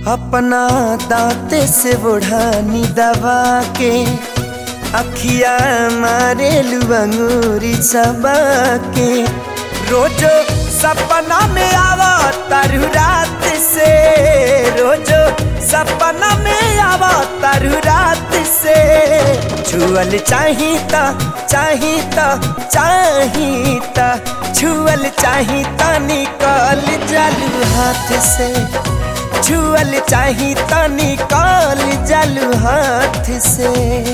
अपना दांते से बुढ़ानी दबा के अखिया मारे अंगूरी सबा के रोजो सपना में आवा तारू रात से रोजो सपना में आवा तारू रात से छुअल चाहिता चाहिता चाहिता छुअल चाहिता निकल जालू हाथ से छुअल चाहिता निकल जालू हाथ से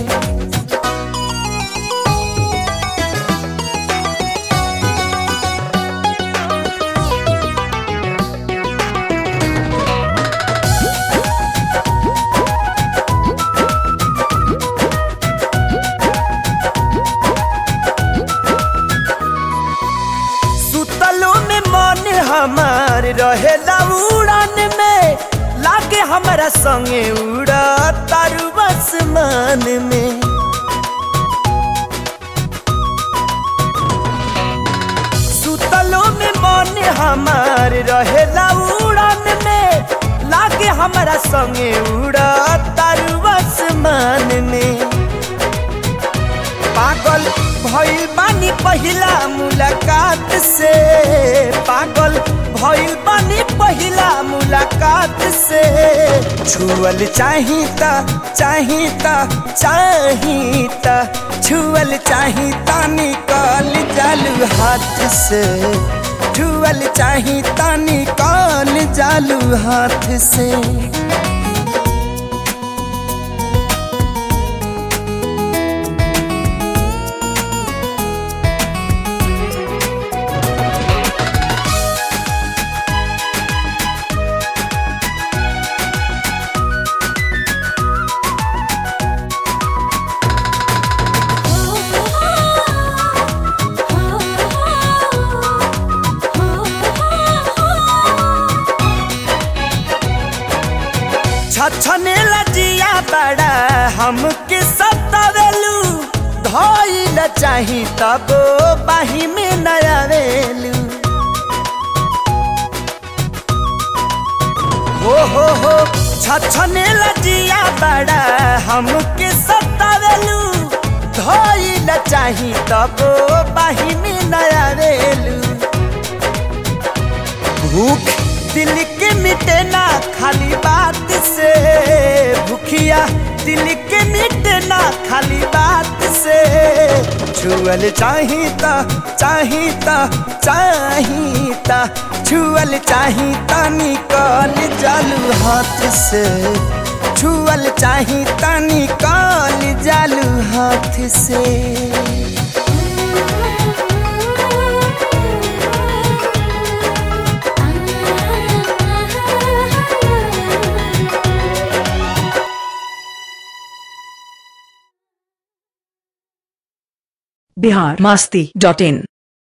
सुतलो में मन हमार रहेला उड़ान में लागे हमारा संगे उड़ा तारू आसमान में सुतलो में मन हमार रहेला उड़ान में लागे हमारा संगे उड़ा तारू आसमान में पागल भइल बानी पहिला मुलाकात से पागल भइल बानी पहिला मुलाकात से छुअल चाहिता चाहिता चाहिता छुअल चाहिता निकल जालू हाथ से छुअल चाहिता निकल जालू हाथ से छछने लजिया बड़ा हमके सतावेलू धइल चाही तब बाही में नयावेलू हो हो हो छछने लजिया बड़ा हमके सतावेलू धइल चाही तब बाही में नयावेलू भूख दिल के मिटे ना खाली बात से भूखिया दिल के मिटे ना खाली बात से छुअल चाहिता चाहिता चाहिता छुअल चाहिता निकल जालू हाथ से छुअल चाहिता निकल जालू हाथ से बिहार मास्ती डॉट इन